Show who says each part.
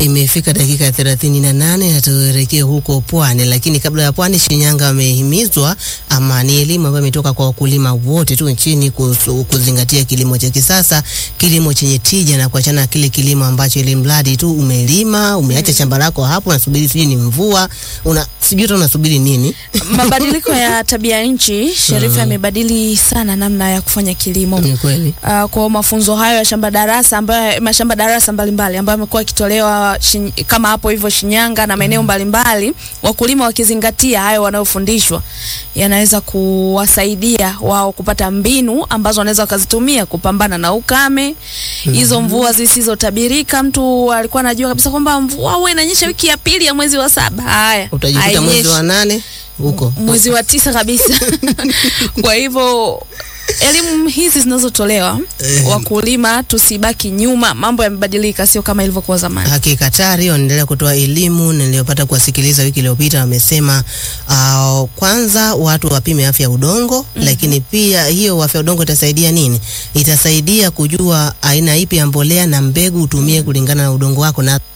Speaker 1: Imefika dakika thelathini na nane na tuelekee huko Pwani, lakini kabla ya Pwani, Shinyanga wamehimizwa ama ni elimu ambayo imetoka kwa wakulima wote tu nchini kuhusu kuzingatia kilimo cha kisasa, kilimo chenye tija na kuachana na kile kilimo ambacho ili mradi tu umelima umeacha shamba lako hapo, unasubiri sijui ni mvua, una sijui hata unasubiri nini.
Speaker 2: Mabadiliko ya tabia nchi, Sherifa yamebadili sana namna ya kufanya kilimo.
Speaker 1: Ni kweli.
Speaker 2: Uh, kwa mafunzo hayo ya shamba darasa ambayo mashamba darasa mbalimbali ambayo yamekuwa yakitolewa shin- kama hapo hivyo Shinyanga na maeneo mbalimbali, wakulima wakizingatia hayo wanayofundishwa, yanaweza kuwasaidia wao kupata mbinu ambazo wanaweza wakazitumia kupambana na ukame, hizo mvua zisizotabirika. Mtu alikuwa anajua kabisa kwamba mvua huwa inanyesha wiki ya pili ya mwezi wa saba. Haya,
Speaker 1: Utajikuta mwezi
Speaker 2: hainyeshi
Speaker 1: wa nane huko
Speaker 2: mwezi wa tisa kabisa. Kwa hivyo elimu hizi zinazotolewa
Speaker 1: Eh.
Speaker 2: wakulima, tusibaki nyuma. Mambo yamebadilika, sio kama ilivyokuwa zamani.
Speaker 1: Hakika TARI wanaendelea kutoa elimu. Niliyopata kuwasikiliza wiki iliyopita, wamesema uh, kwanza watu wapime afya ya udongo lakini pia hiyo afya ya udongo itasaidia nini? Itasaidia kujua aina ipi ya mbolea na mbegu utumie kulingana na udongo wako na